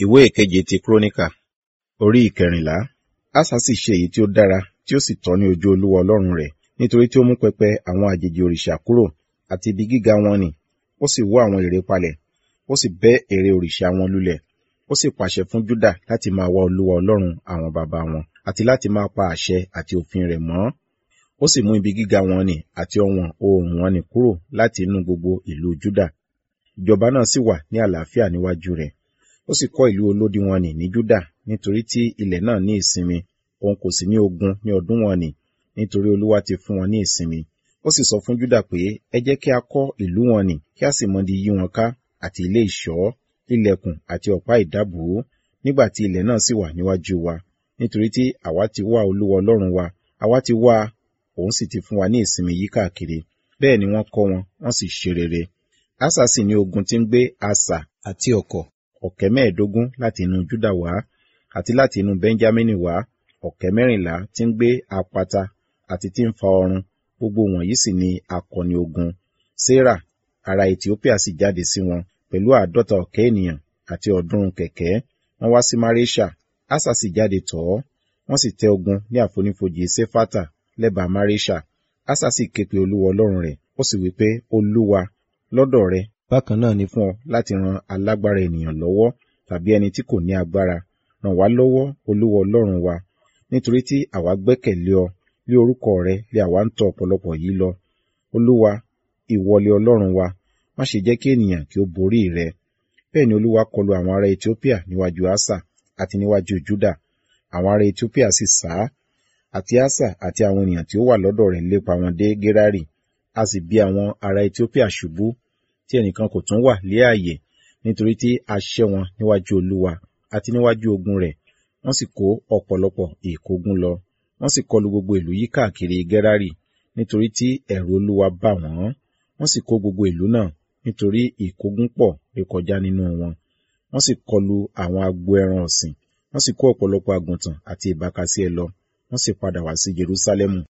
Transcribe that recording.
ìwé ìkeje ti kúrónìkà orí ìkẹrìnlá asa sì ṣe èyí tí ó dára tí ó sì tọ́ ní ojú olúwa ọlọ́run rẹ̀ nítorí tí ó mú pẹpẹ àwọn àjèjì òrìṣà kúrò àti ibi gíga wọn nì ó sì wó àwọn ère palẹ̀ ó sì bẹ́ ère òrìṣà wọn lulẹ̀ ó sì pàṣẹ fún júdà láti máa wá olúwa ọlọ́run àwọn baba wọn àti láti máa pa àṣẹ àti òfin rẹ̀ mọ́ ó sì mú ibi gíga wọn nì àti ọ̀wọ̀n oòrùn wọn nì kúrò láti inú gbogbo ìlú júdà ìjọba náà sì wà ní àlàáfíà níwájú rẹ̀ ó sì kọ́ ìlú olódi wọn nì ní júdà nítorí tí ilẹ̀ náà ní ìsinmi òun kò sì ní ogun ní ọdún wọn nì nítorí olúwa ti fún wọn ní ìsinmi ó sì sọ fún júdà pé ẹ jẹ́ kí a kọ́ ìlú wọn nì kí a sì mọdi yí wọn ká àti ilé ìṣọ́ ilẹ̀kùn àti ọ̀pá ìdábùú nígbà tí ilẹ̀ náà sì wà níwájú wa nítorí tí àwa ti wá olúwa ọlọ́run wa àwa ti wá òun sì ti fún wa ní ìsinmi yí káàkiri bẹ́ẹ̀ ni wọ́n kọ́ wọn wọ́n sì ṣe rere asa sì ní ogun tí ń gbé asà àti ọ̀kọ̀ ọ̀kẹ́ mẹ́ẹ̀ẹ́dógún láti inú júdà wá àti láti inú bẹ́ńjámínì wá ọ̀kẹ́ mẹ́rìnlá tí ń gbé apata àti tí ń fa ọrun gbogbo wọ̀nyí sì ni akọni ogun sarah ará ethiopia sì jáde sí wọn pẹ̀lú àádọ́ta ọ̀kẹ́ ènìyàn àti ọ̀ọ́dúnrún kẹ̀kẹ́ wọ́n wá sí maresha asa sì jáde tọ̀ ọ́ wọ́n sì tẹ ogun ní àfonífojì sefata lẹ́bàá maresha asa sì ké pe olúwa ọlọ́run rẹ̀ ó sì wí pé olúwa lọ́dọ̀ rẹ bákan náà ni fún ọ láti ran alágbára ènìyàn lọ́wọ́ tàbí ẹni tí kò ní agbára ràn wá lọ́wọ́ olúwa ọlọ́run wa nítorí tí àwa gbẹ́kẹ̀lé ọ lé orúkọ rẹ lé àwa ń tọ ọ̀pọ̀lọpọ̀ yìí lọ olúwa ìwọlé ọlọ́run wa má ṣe jẹ́ kí ènìyàn kí ó borí rẹ bẹ́ẹ̀ ni olúwa kọlu àwọn ará ethiopia níwájú asa àti níwájú juda àwọn ará ethiopia sì sá àti asa àti àwọn ènìyàn tí ó wà lọ́dọ̀ rẹ̀ lépa wọn dé gerari a sì bí àwọn ará ethiopia ṣubú tí ẹnìkan kò tún wà lé ààyè nítorí tí a ṣẹ́ wọn níwájú olúwa àti níwájú ogun rẹ̀ wọ́n sì kó ọ̀pọ̀lọpọ̀ ìkógun lọ wọ́n sì kọlu gbogbo ìlú yí káàkiri gerari nítorí tí ẹ̀rù olúwa bà wọ́n wọ́n sì kó gbogbo ìlú náà nítorí ìkógun pọ̀ rékọjá nínú wọn wọ́n sì kọlu àwọn agbo ẹran ọ̀sìn wọ́n sì kó ọ̀pọ̀lọpọ̀ àgùntàn àti ìbákasí ẹ lọ wọ́n sì padà wá sí jerusalemu